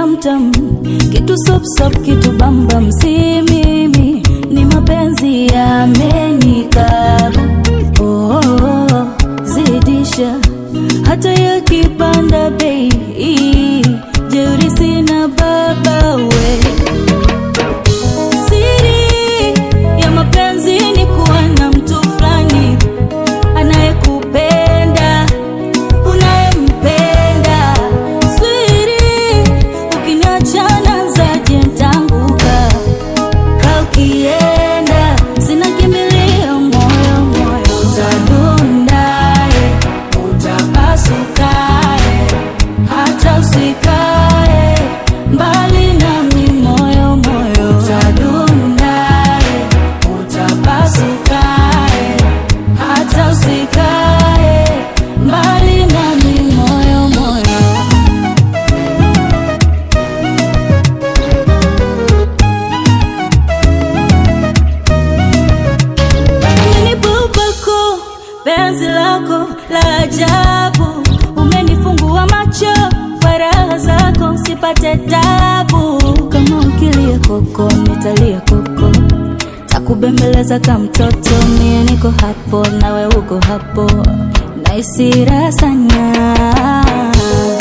tamtam, kitu sopsop, kitu bambam, si mimi, ni mapenzi yamenikaba. Oh, oh, oh, zidisha hata yakipanda bei, jeuri sina baba we Siri ya mapenzi ni kuwa na mtu fulani anayekupenda, unayempenda. Siri ukiniacha nazaje ntanguka ka ukienda, sina kimbilio, moyo moyo utadundaye, utapasukaye, hata usikae mbali nami, moyo moyo utadundaye, utapasukaye, hata usikae mbali nami, moyo moyo Umenibubuku penzi lako la ajabu, umenifungua macho kwa raha zako, sipate tabu. Kama ukilia koko, nitalia koko, takubembeleza kama mtoto. Mie niko hapo, nawe uko hapo, naisi raha sana